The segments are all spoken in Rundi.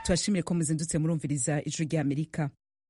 turashimiye ko muzindutse murumviriza ijwi rya amerika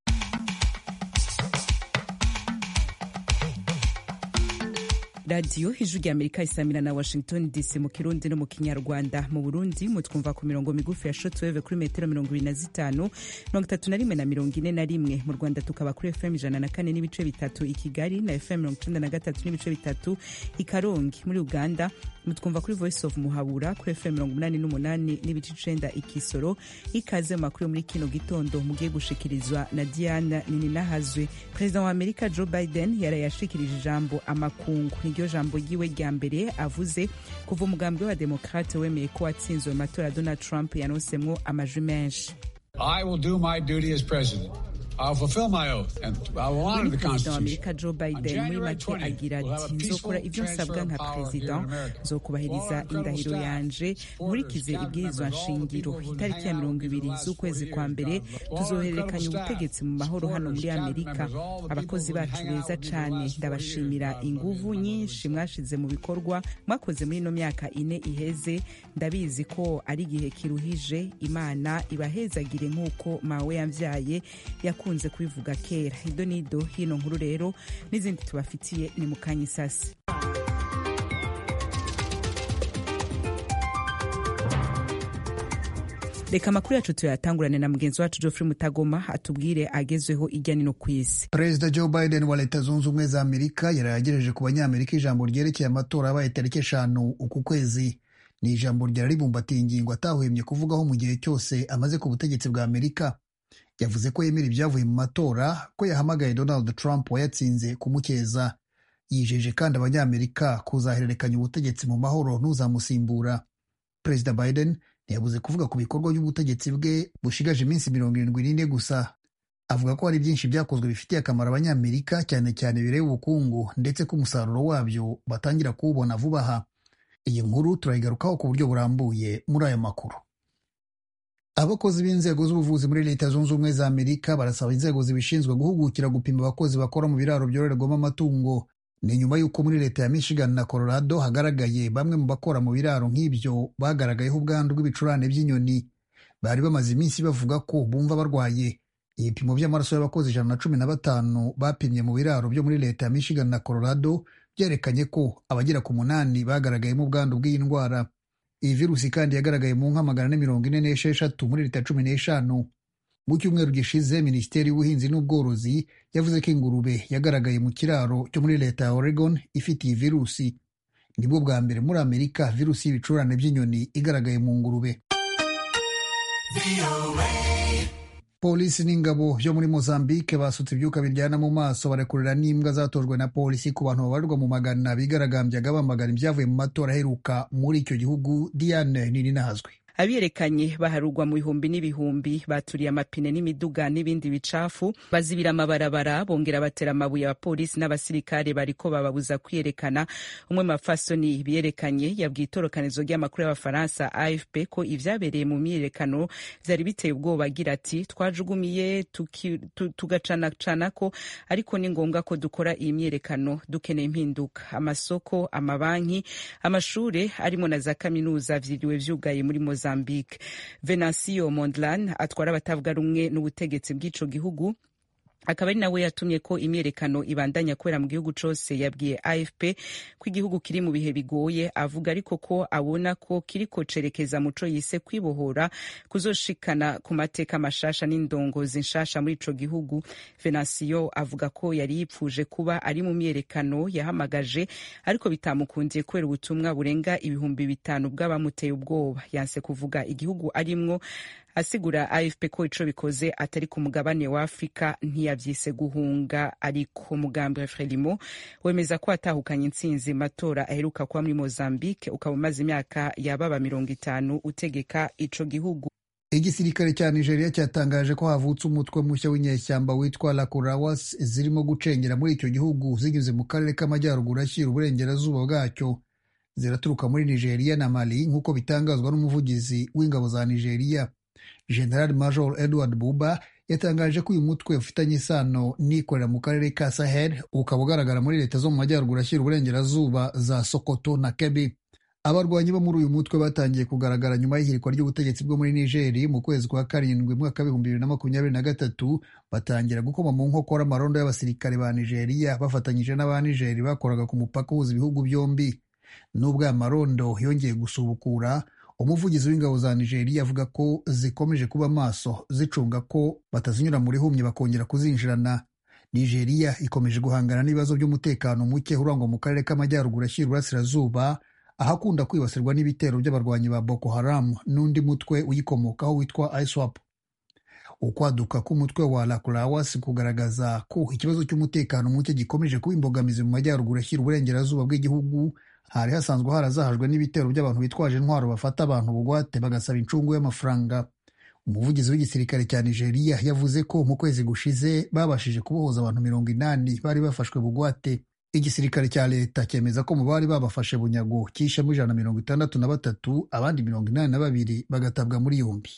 radiyo ijwi rya amerika isamira na washington dc mu kirundi no mu kinyarwanda mu burundi mutwumva ku mirongo migufi ya shotweve kuri metero mirongo ibiri na zitanu mirongo itatu na rimwe na mirongo ine na rimwe mu rwanda tukaba kuri fm ijana na kane n'ibice bitatu i kigali na fm mirongo icenda na gatatu n'ibice bitatu i karongi muri uganda mutwumva kuri voice of muhabura kuri fm mirongo umunani n'umunani n'ibice icenda i kisoro ikaze mu makuru muri kino gitondo mugiye gushikirizwa na diana nininahazwe perezida wa amerika joe biden yarayashikirije ijambo amakungu niryo jambo ryiwe rya mbere avuze kuva umugambi w'abademokrate wemeye ko watsinzwe mu matora ya donald trump yanonsemwo amajwi menshi I will do my duty as president. I'll fulfill my oath and I will honor the perezida wa Constitution. amerika joe biden muri make agira ati nzokora ibyo nsabwa nka perezida nzokubahiriza indahiro yanje nkurikize ibwirizwa nshingiro itariki ya mirongo ibiri z'ukwezi kwa mbere tuzohererekanya ubutegetsi mu mahoro hano muri amerika abakozi bacu beza cane ndabashimira inguvu nyinshi mwashize mu bikorwa mwakoze muri ino myaka ine iheze ndabizi ko ari igihe kiruhije imana ibahezagire nk'uko mawe yamvyaye yakunze kubivuga kera ido nido hino nkuru rero n'izindi tubafitiye ni mu kanya isasi reka amakuru yacu tuyatangurane na mugenzi wacu geoffrey mutagoma atubwire agezweho ijya nino ku isi perezida joe biden wa leta zunze ubumwe za amerika yari yagejeje ku banyamerika ijambo ryerekeye amatora yabaye tariki eshanu uku kwezi ni ijambo ryari ribumbatiye ingingo atahwemye kuvugaho mu gihe cyose amaze ku butegetsi bwa amerika yavuze ko yemera ibyavuye mu matora ko yahamagaye donald trump wayatsinze kumukeza yijeje kandi abanyamerika kuzahererekanya ubutegetsi mu mahoro n'uzamusimbura perezida biden ntiyabuze kuvuga ku bikorwa by'ubutegetsi bwe bushigaje iminsi mirongo irindwi n'ine gusa avuga ko hari byinshi byakozwe bifitiye akamaro abanyamerika cyane cyane bireba ubukungu ndetse ko umusaruro wabyo batangira kuwubona vuba aha iyi nkuru turayigarukaho ku buryo burambuye muri aya makuru abakozi b'inzego z'ubuvuzi muri leta zunze ubumwe za amerika barasaba inzego zibishinzwe guhugukira gupima abakozi bakora mu biraro byororerwamo amatungo ni nyuma y'uko muri leta ya michigan na colorado hagaragaye bamwe mu bakora mu biraro nk'ibyo bagaragayeho ubwandu bw'ibicurane by'inyoni bari bamaze iminsi bavuga ko bumva barwaye ibipimo by'amaraso y'abakozi ijana na cumi na batanu bapimye mu biraro byo muri leta ya michigan na colorado byerekanye ko abagera ku munani bagaragayemo ubwandu bw'iyi ndwara iyi virusi kandi yagaragaye mu nka magana ane mirongo ine n'esheshatu muri leta cumi n'eshanu mu cyumweru gishize minisiteri y'ubuhinzi n'ubworozi yavuze ko ingurube yagaragaye mu kiraro cyo muri leta ya oregon ifite iyi virusi nibwo bwa mbere muri amerika virusi y'ibicurane by'inyoni igaragaye mu ngurube polisi n'ingabo byo muri mozambique basutse ibyuka biryana mu maso barekurira n'imbwa zatojwe na polisi ku bantu babarirwa mu magana bigaragambyaga bamagana ibyavuye mu matora aheruka muri icyo gihugu diane nini nahazwi abiyerekanye baharugwa mu bihumbi n'ibihumbi baturiye amapine n'imiduga n'ibindi bicafu bazibira amabarabara bongera batera amabuye abapolisi n'abasirikare bariko bababuza kwiyerekana umwe mu bafasoni biyerekanye yabwiye itorokanizo ry'amakuru y'abafaransa afp ko ivyabereye mu myiyerekano vyari biteye ubwoba agira ati twajugumiye tugacanacanako ariko ni ngombwa ko dukora iyi myiyerekano dukeneye impinduka amasoko amabanki amashure arimo na za kaminuza vyiriwe vyugaye muri Mozambique Mozambique. Venancio Mondlane atwara abatavuga rumwe n'ubutegetsi bw'ico gihugu akaba ari nawe yatumye ko imyerekano ibandanya kubera mu gihugu cose yabwiye afp ko igihugu kiri mu bihe bigoye avuga ariko ko abona ko kiriko cerekeza muco yise kwibohora kuzoshikana ku mateka mashasha n'indongozi nshasha muri ico gihugu venansiyo avuga ko yari yipfuje kuba ari mu myerekano yahamagaje ariko bitamukundiye kubera ubutumwa burenga ibihumbi bitanu bw'abamuteye ubwoba yanse kuvuga igihugu arimwo asigura afp ko ico bikoze atari ku mugabane wa afurika ntiyavyise guhunga ariko umugambi frelimo wemeza ko atahukanye intsinzi matora aheruka kuba muri mozambique ukaba umaze imyaka yababa mirongo itanu utegeka ico gihugu igisirikare cya nigeria cyatangaje ko havutse umutwe mushya w'inyeshyamba witwa lakurawas zirimo gucengera muri icyo gihugu zinyuze mu karere k'amajyaruguru ashyira uburengerazuba bwacyo ziraturuka muri nigeria na mali nk'uko bitangazwa n'umuvugizi w'ingabo za nigeria general major edward buba yatangaje ko uyu mutwe ufitanye isano n'ikorera mu karere ka sahel ukaba ugaragara muri leta zo mu majyaruguru ashyira uburengerazuba za sokoto na kebi abarwanyi bo muri uyu mutwe batangiye kugaragara nyuma y'ihirikwa ry'ubutegetsi bwo muri nigeri mu kwezi kwa karindwi mwaka w'ibihumbi bibiri na makumyabiri na gatatu batangira gukoma mu nkokora amarondo y'abasirikare ba nigeriya bafatanyije n'aba nigeri bakoraga ku mupaka uhuza ibihugu byombi nubwo aya marondo yongeye gusubukura umuvugizi w'ingabo za nigeriya avuga ko zikomeje kuba maso zicunga ko batazinyura muri humye bakongera kuzinjirana nigeriya ikomeje guhangana n'ibibazo by'umutekano muke urangwa mu karere k'amajyaruguru ashyira uburasirazuba ahakunda kwibasirwa n'ibitero by'abarwanyi ba boko haram n'undi mutwe uyikomokaho witwa iswap ukwaduka k'umutwe wa lakurawas kugaragaza ko ikibazo cy'umutekano muke gikomeje kuba imbogamizi mu majyaruguru ashyira uburengerazuba bw'igihugu hari hasanzwe harazahajwe n'ibitero by'abantu bitwaje intwaro bafata abantu bugwate bagasaba incungu y'amafaranga umuvugizi w'igisirikare cya nigeria yavuze ko mu kwezi gushize babashije kubohoza abantu mirongo inani bari bafashwe bugwate igisirikare cya leta cyemeza ko mu bari babafashe bunyago cyishemo ijana na mirongo itandatu na batatu abandi mirongo inani na babiri bagatabwa muri yombi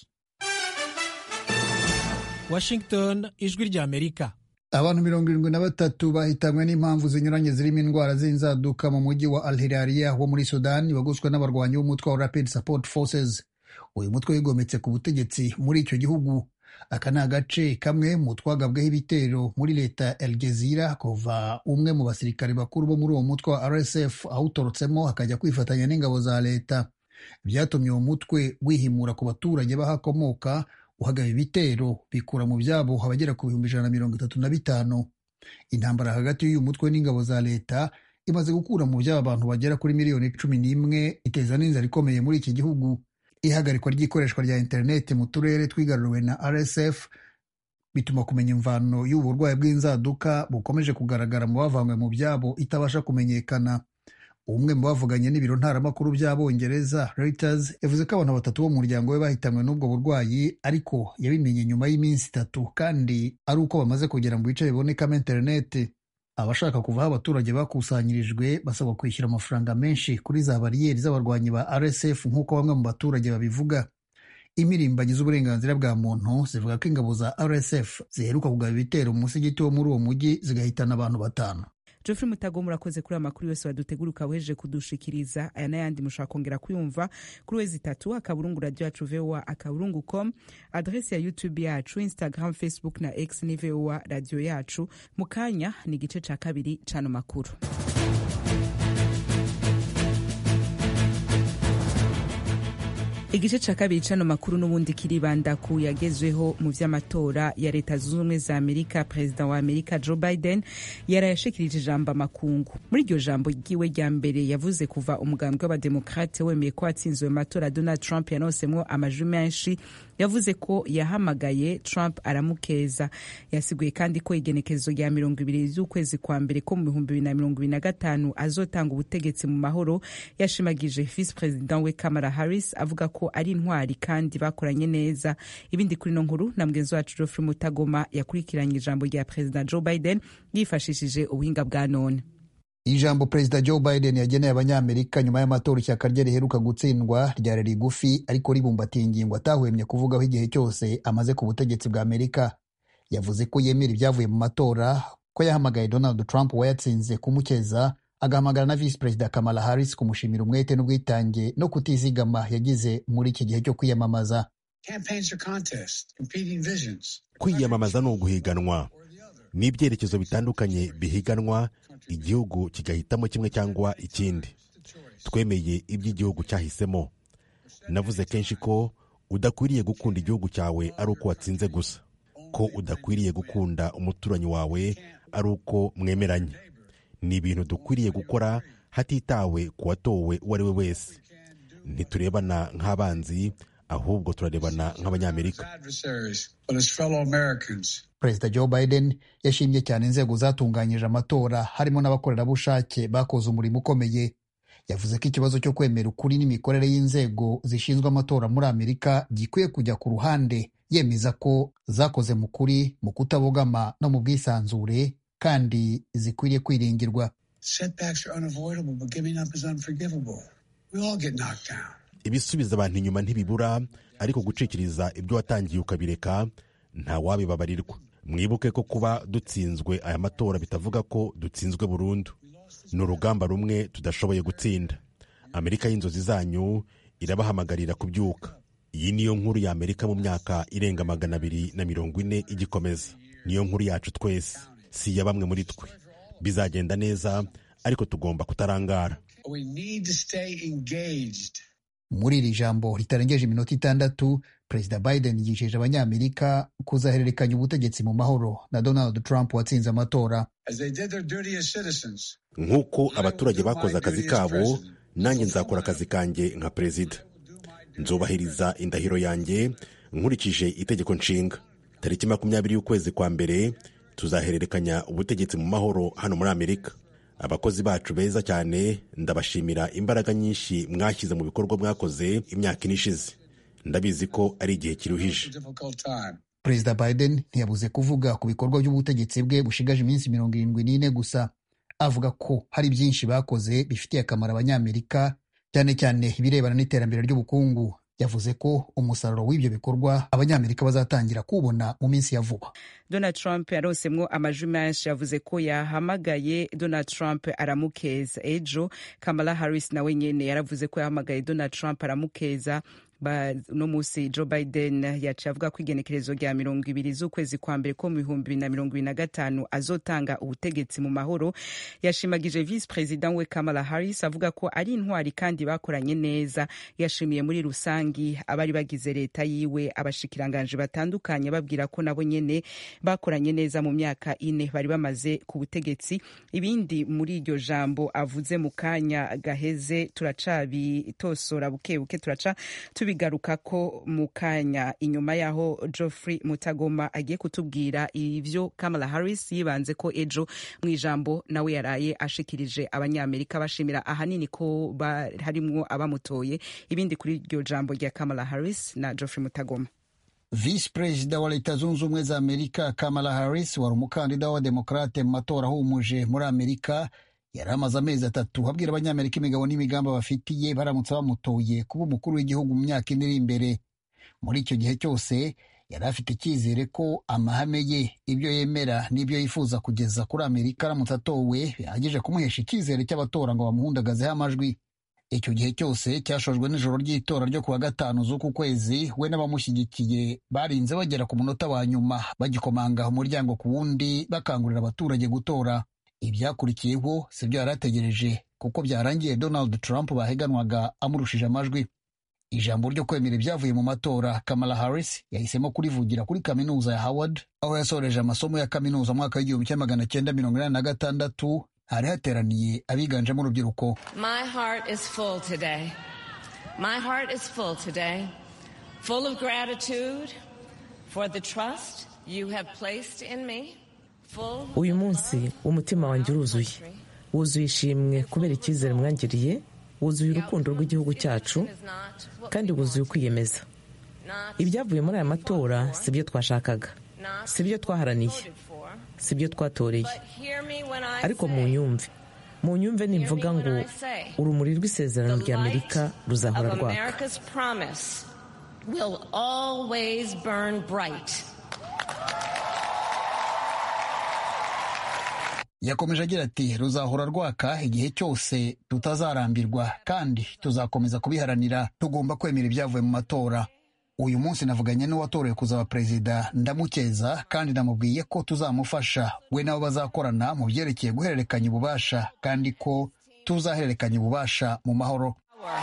washington ijwi ry'amerika abantu mirongo irindwi na batatu bahitanwe n'impamvu zinyuranye zirimo indwara z'inzaduka mu mujyi wa alhilariya wo muri sudani wagoswe n'abarwanyi b'umutwe wa rapid support forces uyu mutwe wigometse ku butegetsi muri icyo gihugu aka ni agace kamwe mu twagabweho ibitero muri leta ya El Gezira kuva umwe mu basirikare bakuru bo muri uwo mutwe wa RSF awutorotsemo akajya kwifatanya n'ingabo za leta byatumye uwo mutwe wihimura ku baturage bahakomoka uhagaba ibitero bikura mu byabo abagera ku bihumbi ijana na mirongo itatu na bitanu intambara hagati y'uyu mutwe n'ingabo za leta imaze gukura mu byabo abantu bagera kuri miliyoni cumi n'imwe iteza n'inzara ikomeye muri iki gihugu ihagarikwa ry'ikoreshwa rya interineti mu turere twigaruriwe na rsf bituma kumenya imvano y'ubu burwayi bw'inzaduka bukomeje kugaragara mu bavanywe mu byabo itabasha kumenyekana umwe mu bavuganye n'ibiro ntaramakuru by'abongereza Reuters yavuze ko abantu batatu bo mu muryango we bahitanwe n'ubwo burwayi ariko yabimenye nyuma y'iminsi itatu kandi ari uko bamaze kugera mu bice bibonekamo interineti abashaka kuva aho abaturage bakusanyirijwe basabwa kwishyura amafaranga menshi kuri za bariyeri z'abarwanyi ba RSF nk'uko bamwe mu baturage babivuga imirimbanyi z'uburenganzira bwa muntu zivuga ko ingabo za RSF ziheruka kugaba ibitero mu musigiti wo muri uwo mujyi zigahitana abantu batanu Geoffrey Mutago murakoze kuri aya makuru yose wadutegura weje kudushikiriza aya n'ayandi mushobora kongera kuyumva kuri wezi itatu akaburungu radio yacu voa akaburungu com adresi ya youtube yacu instagram facebook na x ni voa radio yacu mu kanya ni igice ca kabiri c'ano makuru igice ca kabiri c'ano makuru n'ubundi kiribanda ku yagezweho mu vy'amatora ya leta zunze ubumwe za amerika perezida wa amerika joe biden yarayashikirije ijambo amakungu muri iryo jambo ryiwe rya mbere yavuze kuva umugambwe w'abademokrate wemeye ko watsinzwe mu matora donald trump yanosemwo amajwi menshi yavuze ko yahamagaye trump aramukeza yasiguye kandi ko igenekerezo rya mirongo ibiri z'ukwezi kwa mbere ko mu bihumbi bibiri na mirongo ibiri na gatanu azotanga ubutegetsi mu mahoro yashimagije visi perezida we kamara harris avuga ko ari intwari kandi bakoranye neza ibindi kuri no nkuru na mugenzi wacu Geoffrey Mutagoma yakurikiranye ijambo rya perezida Joe Biden yifashishije ubuhinga bwa none ijambo perezida Joe Biden yageneye abanyamerika nyuma y'amatora ishyaka rye riheruka gutsindwa ryari rigufi ariko ribumbatiye ingingo atahwemye kuvugaho igihe cyose amaze ku butegetsi bwa Amerika yavuze ko yemera ibyavuye mu matora ko yahamagaye Donald Trump wayatsinze kumukeza agahamagara na visi perezida Kamala Harris kumushimira umwete n'ubwitange no kutizigama yagize muri iki gihe cyo kwiyamamaza kwiyamamaza ni uguhiganwa ni ibyerekezo bitandukanye bihiganwa igihugu kigahitamo kimwe cyangwa ikindi twemeye ibyo igihugu cyahisemo navuze kenshi ko udakwiriye gukunda igihugu cyawe ari uko watsinze gusa ko udakwiriye gukunda umuturanyi wawe ari uko mwemeranye ni ibintu dukwiriye gukora hatitawe ku watowe uwo ari we wese ntiturebana nk'abanzi ahubwo turarebana nk'abanyamerika perezida joe biden yashimye cyane inzego zatunganyije amatora harimo n'abakorerabushake bakoze umurimo ukomeye yavuze ko ikibazo cyo kwemera ukuri n'imikorere y'inzego zishinzwe amatora muri amerika gikwiye kujya ku ruhande yemeza ko zakoze mu kuri mu kutabogama no mu bwisanzure kandi zikwiriye kwiringirwa ibisubiza abantu inyuma ntibibura ariko gucikiriza ibyo watangiye ukabireka nta wabibabarirwa mwibuke ko kuba dutsinzwe aya matora bitavuga ko dutsinzwe burundu ni urugamba rumwe tudashoboye gutsinda amerika y'inzozi zanyu irabahamagarira kubyuka iyi niyo nkuru ya amerika mu myaka irenga magana abiri na mirongo ine igikomeza niyo nkuru yacu twese si iya bamwe muri twe bizagenda neza ariko tugomba kutarangara We need to stay engaged. muri iri jambo ritarengeje iminota itandatu perezida biden yijeje abanyamerika kuzahererekanya ubutegetsi mu mahoro na donald trump watsinze amatora As they did their duty as citizens, nk'uko abaturage bakoze akazi kabo nanjye nzakora akazi kanjye nka perezida nzubahiriza indahiro yanjye nkurikije itegeko nshinga tariki makumyabiri y'ukwezi kwa mbere tuzahererekanya ubutegetsi mu mahoro hano muri amerika abakozi bacu beza cyane ndabashimira imbaraga nyinshi mwashyize mu bikorwa mwakoze imyaka ine ishize ndabizi ko ari igihe kiruhije a difficult time. perezida biden ntiyabuze kuvuga ku bikorwa by'ubutegetsi bwe bushigaje iminsi mirongo irindwi n'ine gusa avuga ko hari byinshi bakoze bifitiye akamaro abanyamerika cyane cyane ibirebana n'iterambere ry'ubukungu yavuze ko umusaruro w'ibyo bikorwa abanyamerika bazatangira kuwubona mu minsi ya vuba donald trump yaronsemwo amajwi menshi yavuze ko yahamagaye donald trump aramukeza ejo kamala harris nawe nyene yaravuze ko yahamagaye donald trump aramukeza Ba- uno musi joe biden yaciye avuga ko igenekerezo rya mirongo ibiri z'ukwezi kwa mbere ko mu bihumbi bibiri na mirongo ibiri na gatanu azotanga ubutegetsi mu mahoro yashimagije visi perezida we kamala harris avuga ko ari intwari kandi bakoranye neza yashimiye muri rusangi abari bagize leta yiwe abashikiranganji batandukanye babwira ko nabo nyene bakoranye neza mu myaka ine bari bamaze ku butegetsi ibindi muri iryo jambo avuze mu kanya gaheze turacabitosora buke buke turaca tubigaruka ko mu kanya inyuma yaho Geoffrey Mutagoma agiye kutubwira ivyo Kamala Harris yibanze ko ejo mu ijambo nawe yaraye ashikirije abanyamerika bashimira ahanini ko ba- harimwo abamutoye ibindi kuri iryo jambo rya Kamala Harris na Geoffrey Mutagoma visi perezida wa leta zunze ubumwe za amerika kamala harris wari umukandida w'abademokarate mu matora ahumuje muri amerika yari amaze amezi atatu abwira abanyamerika imigabo n'imigambi bafitiye baramutse bamutoye kuba umukuru w'igihugu mu myaka ine iri imbere muri icyo gihe cyose yari afite icyizere ko amahame ye ibyo yemera n'ibyo yifuza kugeza kuri amerika aramutse atowe bihagije kumuhesha icyizere cy'abatora ngo bamuhundagazeho amajwi icyo gihe cyose cyashojwe n'ijoro ry'itora ryo kuwa gatanu z'uku kwezi we n'abamushyigikiye barinze bagera ku munota wa nyuma bagikomanga umuryango ku wundi bakangurira abaturage gutora ibyakurikiyeho si byo yari ategereje kuko byarangiye donald trump baheganwaga amurushije amajwi ijambo ryo kwemera ibyavuye mu matora kamala harris yahisemo kurivugira kuri kaminuza ya howard aho yasoreje amasomo ya kaminuza mu mwaka w'igihumbi kimwe magana cyenda mirongo inani na gatandatu hari hateraniye abiganjemo urubyiruko My heart is full today. My heart is full today, full of gratitude for the trust you have placed in me. Full uyu munsi umutima wanjye uruzuye wuzuye ishimwe kubera icyizere mwangiriye wuzuye urukundo rw'igihugu cyacu kandi wuzuye ukwiyemeza ibyavuye muri aya matora si byo twashakaga si byo twaharaniye si byo twatoreye ariko mu nyumve mu nyumve nimvuga ngo urumuri rw'isezerano rya amerika ruzahora of rwaka America's promise will always burn bright. yakomeje agira ati ruzahora rwaka igihe cyose tutazarambirwa kandi tuzakomeza kubiharanira tugomba kwemera ibyavuye mu matora uyu munsi navuganye n'uwatorewe kuzaba perezida ndamukeza kandi namubwiye ko tuzamufasha we nabo bazakorana mu byerekeye guhererekanya ububasha kandi ko tuzahererekanya ububasha mu mahoro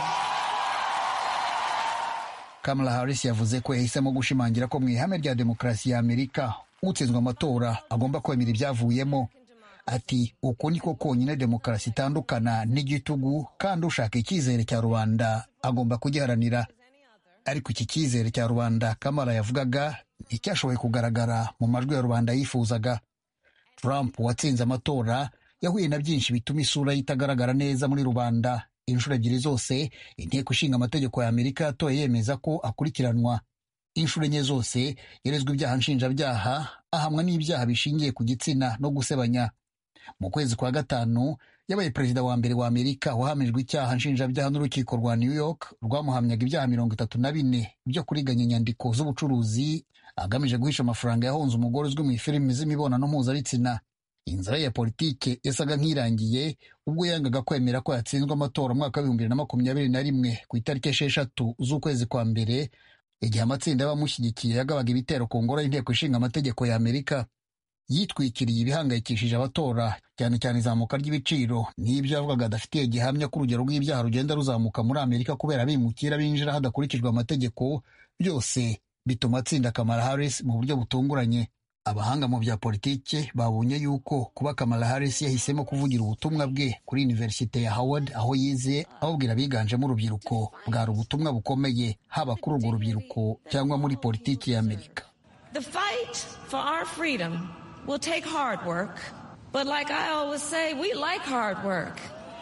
kamala harris yavuze ko yahisemo gushimangira ko mu ihame rya demokarasi ya amerika utsinzwe amatora agomba kwemera ibyavuyemo ati uku niko konyine demokarasi itandukana n'igitugu kandi ushaka icyizere cya rubanda agomba kugiharanira ariko iki cyizere cya rubanda kamara yavugaga nticyashoboye kugaragara mu majwi ya rubanda yifuzaga trump watsinze amatora yahuye na byinshi bituma isura ye itagaragara neza muri rubanda inshuro ebyiri zose inteko ishinga amategeko ya amerika yatoye yemeza ko akurikiranwa inshuro enye zose yerezwa ibyaha nshinjabyaha ahamwa n'ibyaha bishingiye ku gitsina no gusebanya mu kwezi kwa gatanu yabaye perezida wa mbere wa amerika wahamijwe icyaha nshinjabyaha n'urukiko rwa new york rwamuhamyaga ibyaha mirongo itatu na bine byo kuriganya inyandiko z'ubucuruzi agamije guhisha amafaranga yahonze umugore uzwi mu ifilimi z'imibonano mpuzabitsina inzira ya politike yasaga nk'irangiye ubwo yangaga kwemera ko yatsinzwe amatora mu mwaka w'ibihumbi bibiri na makumyabiri na rimwe ku itariki esheshatu z'ukwezi kwa mbere igihe amatsinda y'abamushyigikiye yagabaga ibitero ku ngoro y'inteko ishinga amategeko ya amerika yitwikiriye ibihangayikishije abatora cyane cyane izamuka ry'ibiciro n'ibyo yavugaga adafitiye gihamya ko urugero rw'ibyaha rugenda ruzamuka muri amerika kubera abimukira binjira hadakurikijwe amategeko byose bituma atsinda kamara harris mu buryo butunguranye abahanga mu bya politike babonye yuko kuba kamara harris yahisemo kuvugira ubutumwa bwe kuri univerisite ya howard aho yize ababwira abiganjemo urubyiruko bwari ubutumwa bukomeye haba kuri urwo rubyiruko cyangwa muri politiki ya amerika The fight for our freedom will take hard work, but like I always say, we like hard work.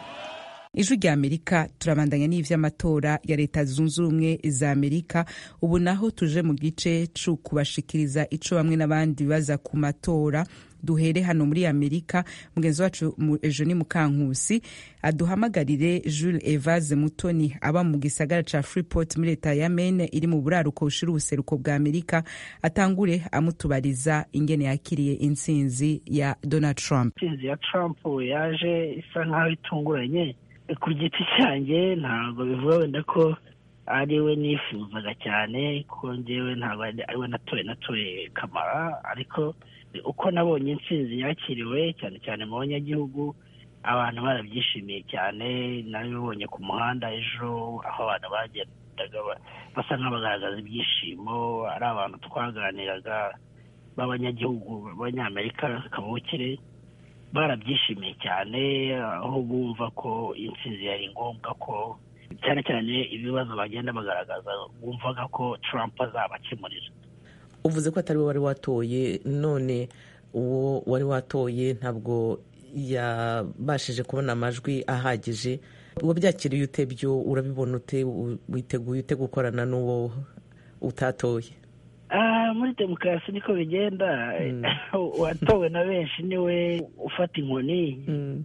ijwi rya amerika turabandanya n'ivy'amatora ya leta zunze ubumwe za amerika ubu naho tuje mu gice co kubashikiriza ico bamwe n'abandi baza ku matora duhere hano muri amerika mugenzi wacu ejo ni mukankusi aduhamagarire jules evase mutoni aba mu gisagara ca freeport muri leta ya maine iri mu buraruko bushira ubuseruko bwa amerika atangure amutubariza ingene yakiriye intsinzi ya donald trump intsinzi ya trump yaje isa nk'aho itunguranye ku giti cyanjye ntabwo bivuga wenda ko ari we nifuzaga cyane kuko ngewe ntabwo ari we natoye natoye kamara ariko uko nabonye intsinzi yakiriwe cyane cyane mu banyagihugu abantu barabyishimiye cyane nabibonye ku muhanda ejo aho abantu bagendaga basa nk'abagaragaza ibyishimo ari abantu twaganiraga b'abanyagihugu b'abanyamerika kavukire barabyishimiye cyane aho bumva ko intsinzi yari ngombwa ko cyane cyane ibibazo bagenda bagaragaza bumvaga ko Trump azabakemurira uvuze ko atari we wari watoye none uwo wari watoye ntabwo yabashije kubona amajwi ahagije uwo byakiriye ute byo urabibona ute witeguye ute gukorana n'uwo utatoye muri demokarasi niko bigenda uwatowe na benshi niwe ufata inkoni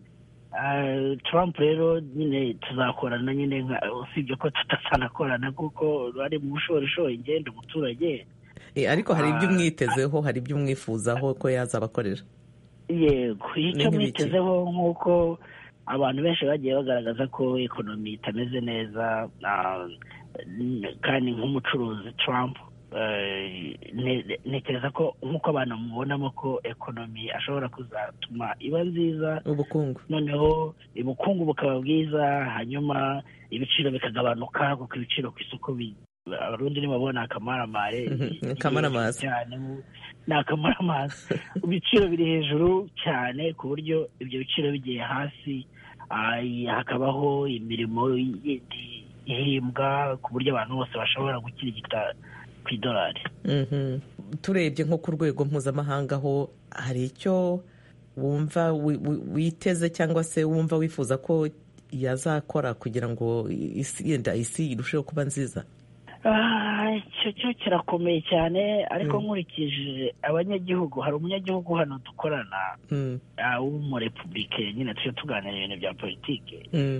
Trump rero nyine tuzakorana nyine usibye ko tutazanakorana kuko ari mu bushorishori ngenda umuturage ariko hari ibyo umwitezeho hari ibyo umwifuzaho ko yazabakorera yego icyo mwitezeho nk'uko abantu benshi bagiye bagaragaza ko ekonomi itameze neza kandi nk'umucuruzi Trump ntekereza ko nk'uko abantu mubonamo ko ekonomi ashobora kuzatuma iba nziza ubukungu noneho ubukungu bukaba bwiza hanyuma ibiciro bikagabanuka kuko ibiciro ku isoko abarundi ntibabona akamaramare akamaramaza cyane ni akamaramaza ibiciro biri hejuru cyane ku buryo ibyo biciro bigiye hasi hakabaho imirimo yindi ihimbwa ku buryo abantu bose bashobora gukirigita ku idolari turebye nko ku rwego mpuzamahanga ho hari icyo wumva witeze cyangwa se wumva wifuza ko yazakora kugira ngo yenda isi irusheho kuba nziza icyo cyo kirakomeye cyane ariko nkurikije abanyagihugu hari umunyagihugu hano dukorana w'umurepubulike nyine tujya tuganira ibintu bya politiki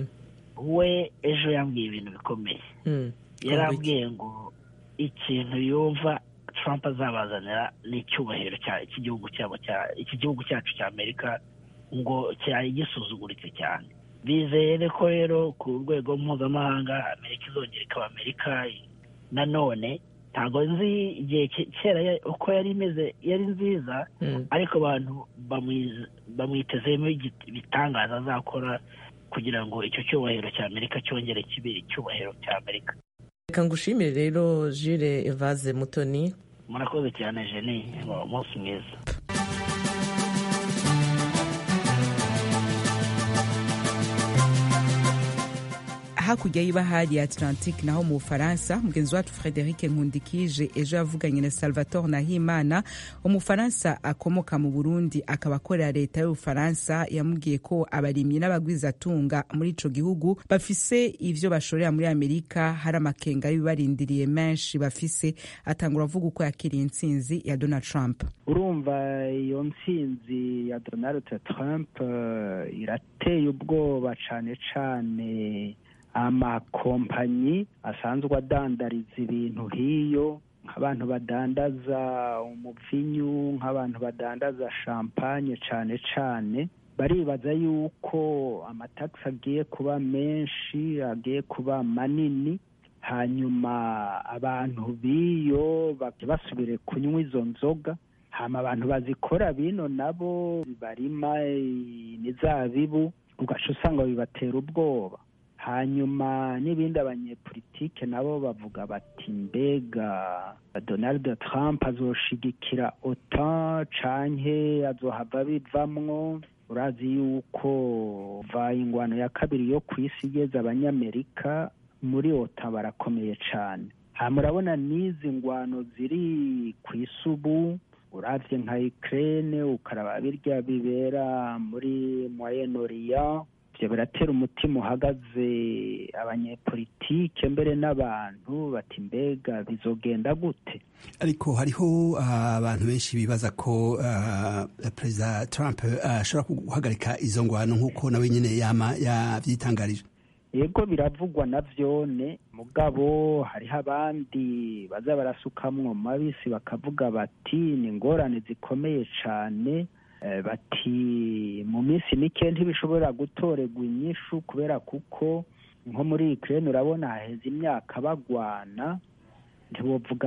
we ejo yambwiye ibintu bikomeye yarambwiye ngo ikintu yumva Trump azabazanira ni icyubahiro cy'igihugu cyabo iki gihugu cyacu cya amerika ngo cyari gisuzuguritse cyane bizere ko rero ku rwego mpuzamahanga amerika izongera ikaba amerika nanone ntabwo nzi igihe kera uko yari imeze yari nziza ariko abantu bamwitezemo ibitangaza azakora kugira ngo icyo cyubahiro cya amerika cyongere kibe icyubahiro cya amerika reka ngushimire rero jire evase mutoni murakoze cyane jeni umunsi mwiza hakurya y'ibahari ya atlantique naho mu bufaransa mugenzi wacu frederic nkundikije ejo yavuganye na salvatore nahimana umufaransa akomoka mu burundi akaba akorera leta y'ubufaransa yamubwiye ko abarimyi n'abagwizatunga muri ico gihugu bafise ivyo bashorera muri amerika hari amakenga y'bibarindiriye menshi bafise atangura avuga uko yakiriye intsinzi ya donald trump urumva iyo ntsinzi ya donald trump uh, irateye ubwoba cane cane amakompanyi asanzwe adandariza ibintu hiyo nk'abantu badandaza umuvinyu nk'abantu badandaza champagne cane cane baribaza yuko amatagisi agiye kuba menshi agiye kuba manini hanyuma abantu b'iyo basubire kunywa izo nzoga hama abantu bazikora bino nabo barima imizabibu ugaca usanga bibatera ubwoba hanyuma n'ibindi abanyepolitike nabo bavuga bati mbega donald trump azoshigikira otan canke azohava bivamwo urazi yuko va ingwano ya kabiri yo ku isi igeze abanyamerika muri otan barakomeye cane ha murabona n'izi ngwano ziri ku isi ubu uravye nka ukraine ukaraba birya bibera muri moyen orient ivyo biratera umutima uhagaze abanyepolitike mbere n'abantu bati mbega bizogenda gute ariko hariho abantu benshi bibaza ko uh, perezida trump ashobora uh, guhagarika izo ngwano nk'uko nawe nyine yama yavyitangarije yego biravugwa na vyone mugabo hariho abandi baza barasukamwo mabisi bakavuga bati ni ingorane zikomeye cane bati mu minsi mike ntibishobora gutorerwa inyishu kubera kuko nko muri Ukraine urabona haheze imyaka bagwana ntibovuga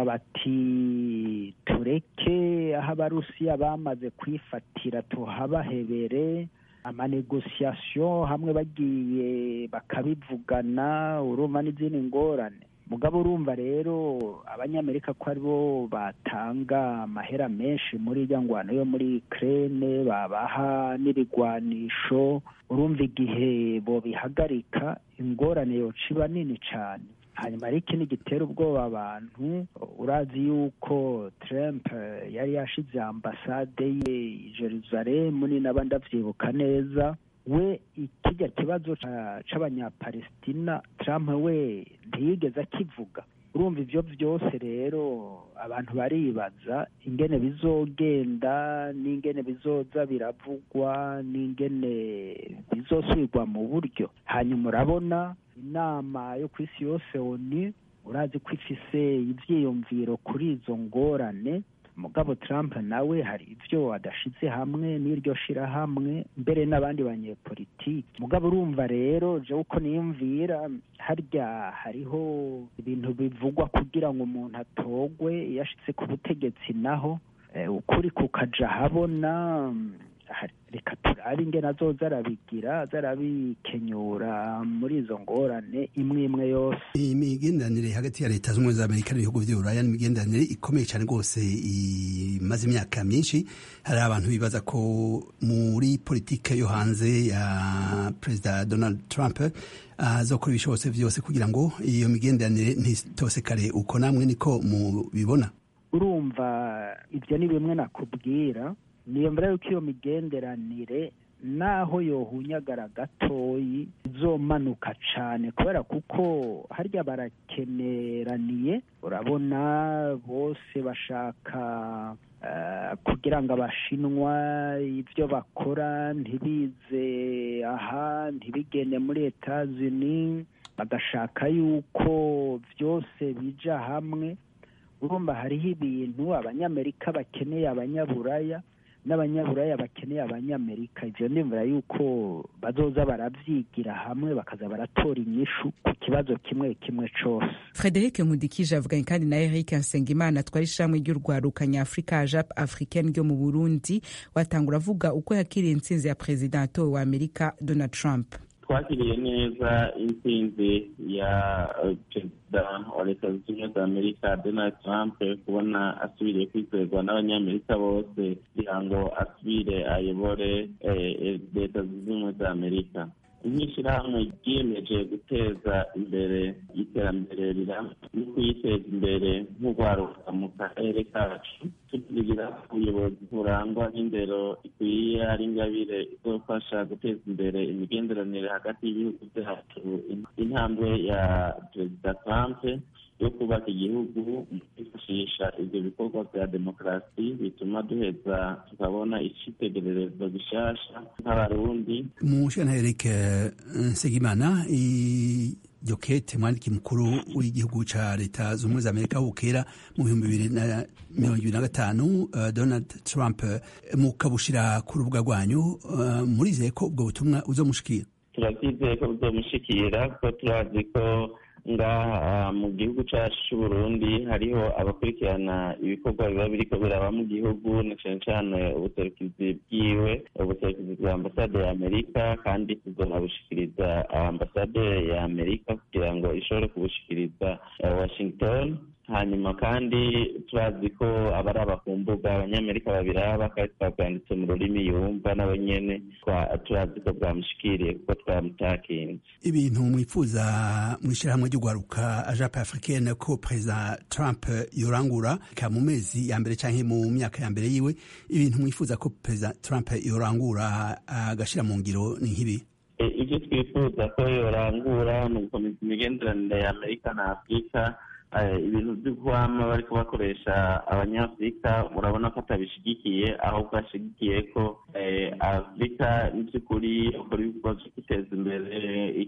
bati tureke aho abarusiya bamaze kwifatira tuhabahebere amanegosiyasiyo hamwe bagiye bakabivugana urumva n'izindi ngorane mugabo urumva rero abanyamerika ko aribo batanga amahera menshi muri irya ngwano yo muri Ukraine babaha n'ibigwanisho urumva igihe bobihagarika ingorane yoca iba nini cane hanyuma ariko ikindi gitera ubwoba abantu urazi yuko Trump yari yashize ambasade ye i Jerusalem ni naba ndavyibuka neza we ikijya kibazo c'abanyapalestina Trump we ntiyigeze akivuga urumva ivyo vyose rero abantu baribaza ingene bizogenda n'ingene bizoza biravugwa n'ingene bizosubirwa mu buryo hanyuma urabona inama yo ku isi yose oni urazi ko ifise ivyiyumviro kuri izo ngorane mugabo Trump nawe hari ivyo adashize hamwe n'iryo shirahamwe mbere n'abandi banyepolitiki mugabo urumva rero je uko niyumvira harya hariho ibintu bivugwa kugira ngo umuntu atogwe iyo ashitse ku butegetsi naho ukuri kukaja habona reka turabe ingene azoza arabigira aza arabikenyura muri izo ngorane imwe imwe yose imigenderanire hagati ya leta z'ubumwe za amerika n'ibihugu vy'uburaya n'imigenderanire ikomeye cyane rwose imaze imyaka myinshi hari abantu bibaza ko muri politike yo hanze ya perezida donald trump azokora ibishobotse vyose kugira ngo iyo migenderanire ntitosekare uko namwe niko mubibona urumva ibyo ni bimwe nakubwira niyo mbere yuko iyo migenderanire naho yohunyagara gatoyi izomanuka cane kubera kuko harya barakeneraniye urabona bose bashaka uh, kugira ngo abashinwa ibyo bakora ntibize aha ntibigende muri etazini bagashaka yuko byose bija hamwe urumva hariho ibintu abanyamerika bakeneye abanyaburaya n'abanyaburaya bakeneye abanyamerika ivyo ndimvira yuko bazoza baravyigira hamwe bakaza baratora inyishu ku kibazo kimwe kimwe cose frederic nkudikije avuganye kandi na eric nsengimana twari ishamwe ry'urwaruka nyafurika jap africaine ryo mu burundi watangura avuga uko yakiriye intsinzi ya perezida wa amerika donald trump twakiriye neza intsinzi ya perezida wa leta zunze ubumwe za amerika donald trump kubona asubiriye kwizerwa n'abanyamerika bose kugira ngo asubire ayobore leta zunze ubumwe za amerika nk'ishyirahamwe ryiyemeje guteza imbere iterambere rirambye no kuyiteza imbere nk'urwaruka mu karere kacu tugira ubuyobozi burangwa n'indero ikwiye ari ingabire izofasha guteza imbere imigenderanire hagati y'ibihugu byacu intambwe ya perezida trump yo kubaka igihugu mu kwifashisha ibyo bikorwa bya demokarasi bituma duheza tukabona icyitegererezo gishasha nk'abarundi mushana eric nsengimana iryo kete mwandiki mukuru w'igihugu ca leta z'ubumwe za amerika bukera mu bihumbi bibiri na mirongo ibiri na gatanu uh, donald trump mukabushira ku rubuga rwanyu uh, murizeye ko ubwo butumwa uzomushikira turabyizeye ko buzomushikira kuko turazi ko ngaha mu gihugu cyacu cy'uburundi hariho abakurikirana ibikorwa biba biriko biraba mu gihugu na cyane cyane ubuserukizi bwiwe ubuserukizi bwa ambasade ya amerika kandi tuzonabushikiriza ambasade ya amerika kugira ngo ishobore kubushikiriza washington hanyuma kandi turazi ko abaraba ku mbuga abanyamerika babiraba kandi twabyanditse mu rurimi yumva nawe nyene turazi ko bwamushikiriye kuko twamutakinze ibintu mwifuza mu ishyirahamwe ry'ugwaruka ajape africaine ko perezida trump yorangura ka mu mezi ya mbere canke mu myaka ya mbere yiwe ibintu mwifuza ko perezida trump yorangura agashira mu ngiro ni nk'ibi ibyo twifuza ko yorangura ni ugukomeza imigenderanire ya amerika na afurika ibintu byo guhama bari kubakoresha abanyafurika urabona ko atabishigikiye ahubwo ashigikiye ko afurika by'ukuri ukora ibikorwa byo kwiteza imbere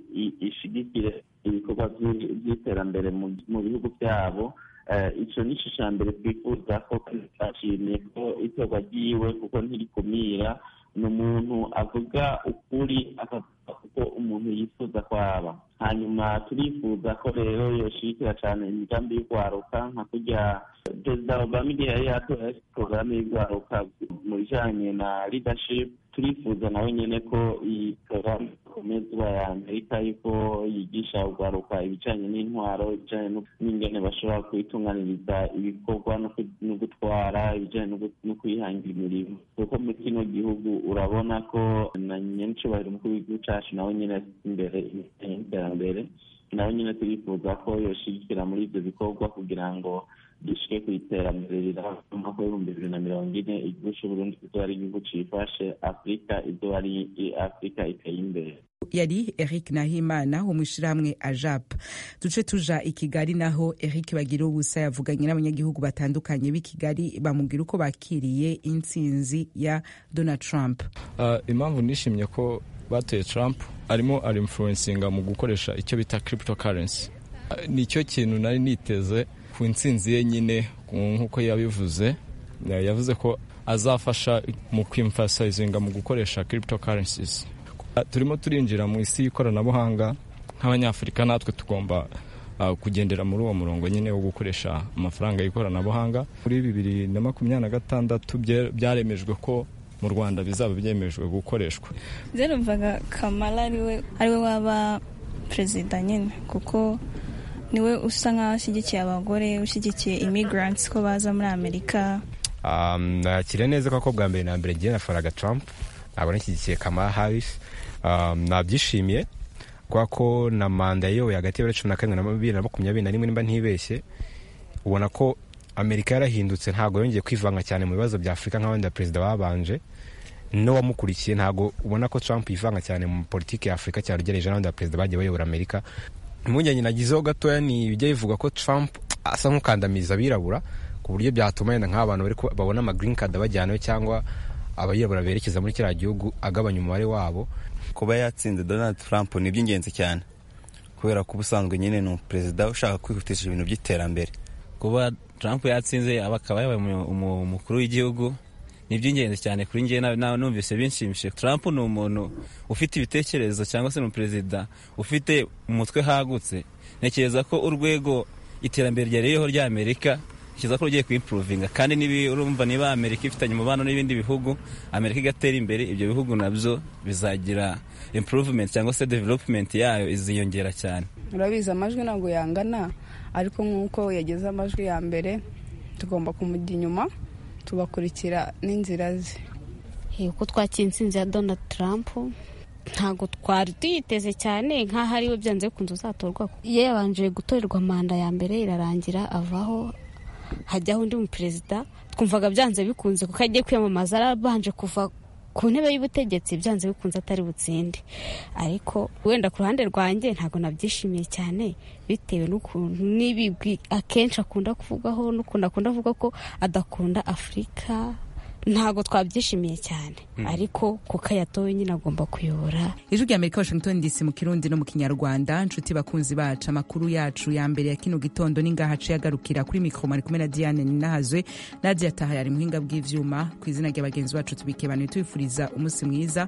ishigikire ibikorwa by'iterambere mu bihugu byabo icyo ni cyo cya mbere twifuza ko twashimiye ko itorwa ryiwe kuko ntirikumira ni umuntu avuga ukuri akavuga kuko umuntu yifuza kwaba hanyuma turifuza ko rero yoshigikira cyane imigambi y'urwaruka nka kurya perezida obama igihe yari yatoye porogaramu y'urwaruka mu bijyanye na leadership turifuza nawe nyine ko iyi porogaramu ikomezwa ya amerika yuko yigisha urwaruka ibijyanye n'intwaro ibijyanye n'ingene bashobora kuyitunganiriza ibikorwa no gutwara ibijyanye no kwihangira imirimo kuko muri kino gihugu urabona ko na nyincubahiro umukuru w'igihugu cyacu nawe nyine afite imbere y'iterambere nawe nyine turifuza ko yoshigikira muri ibyo bikorwa kugira ngo dushike ku iterambere riraba mu mwaka w'ibihumbi bibiri na mirongo ine igihugu c'uburundi kizoba ari igihugu cifashe afurika izoba ari afurika iteye imbere yari eric nahimana wo mu ishyirahamwe ajap duce tuja i kigali naho eric bagira ubusa yavuganye n'abanyagihugu batandukanye b'i kigali bamubwira uko bakiriye intsinzi ya donald trump uh, impamvu nishimye ko batoye trump arimo arinfluencinga mu gukoresha icyo bita cryptocurrency uh, nicyo kintu nari niteze ku ntsinzi ye nyine nk'uko yabivuze yavuze ko azafasha mu kwimfasayizinga mu gukoresha cryptocurrencies turimo turinjira mu isi y'ikoranabuhanga nk'abanyafurika natwe tugomba kugendera muri uwo murongo nyine wo gukoresha amafaranga y'ikoranabuhanga muri bibiri na makumyabiri na gatandatu byaremejwe ko mu rwanda bizaba byemejwe gukoreshwa numvaga kamara ariwe waba perezida nyine kuko niwe usa nk'aho ashyigikiye abagore ushyigikiye imigranti ko baza muri amerika nakire neza ko bwa mbere na mbere ngiye nafaraga Trump ntabwo nashyigikiye kamara harris nabyishimiye kubera ko na manda yayoboye hagati ya cumi na karindwi na bibiri na makumyabiri na rimwe nimba ntibeshye ubona ko amerika yarahindutse ntabwo yongeye kwivanga cyane mu bibazo bya afurika nk'abandi baperezida babanje n'uwamukurikiye ntabwo ubona ko Trump yivanga cyane mu politiki ya afurika cyane ugereranije n'abandi baperezida bagiye bayobora amerika impungenge nagizeho gatoya ni ibijya bivuga ko Trump asa nk'ukandamiza abirabura ku buryo byatuma yenda nk'abantu babona ama green card bajyanayo cyangwa abayirabura berekeza muri kiriya gihugu agabanya umubare wabo kuba yatsinze donald trump ni iby'ingenzi cyane kubera ko ubusanzwe nyine ni perezida ushaka kwihutisha ibintu by'iterambere kuba trump yatsinze akaba yabaye umukuru w'igihugu ni iby'ingenzi cyane kuri njye numvise binshimishije trump ni umuntu ufite ibitekerezo cyangwa se ni umuperezida ufite umutwe hagutse ntekereza ko urwego iterambere ryariyeho ry'amerika kiza ko rugiye kwimpuruvinga kandi urumva niba amerika ifitanye umubano n'ibindi bihugu amerika igatera imbere ibyo bihugu nabyo bizagira improvement cyangwa se development yayo iziyongera cyane urabizi amajwi ntabwo yangana ariko nk'uko yageze amajwi ya mbere tugomba kumujya inyuma tugakurikira n'inzira ze uko twakira intsinzi ya donald trump ntabwo twari tuyiteze cyane nk'aho ariwe byanze bikunze uzatorwa iyo yabanje gutorerwa manda ya mbere irarangira avaho hajyaho undi muperezida twumvaga byanze bikunze kuko agiye kwiyamamaza arabanje kuva ku ntebe y'ubutegetsi byanze bikunze atari butsinde ariko wenda ku ruhande rwanjye ntabwo nabyishimiye cyane bitewe n'ukuntu n'ibigwi akenshi akunda kuvugaho n'ukuntu akunda avuga ko adakunda afurika ntabwo twabyishimiye cyane ariko kuko yatowe nyine agomba kuyobora ijwi rya amerika washington dc mu kirundi no mu kinyarwanda nshuti bakunzi bacu amakuru yacu ya mbere ya kino gitondo ni ngaha aciye agarukira kuri mikoro mari kumwe na diane ninahazwe nadia taha yari muhinga bw'ivyuma ku izina rya bagenzi bacu tubikebanuye tubifuriza umunsi mwiza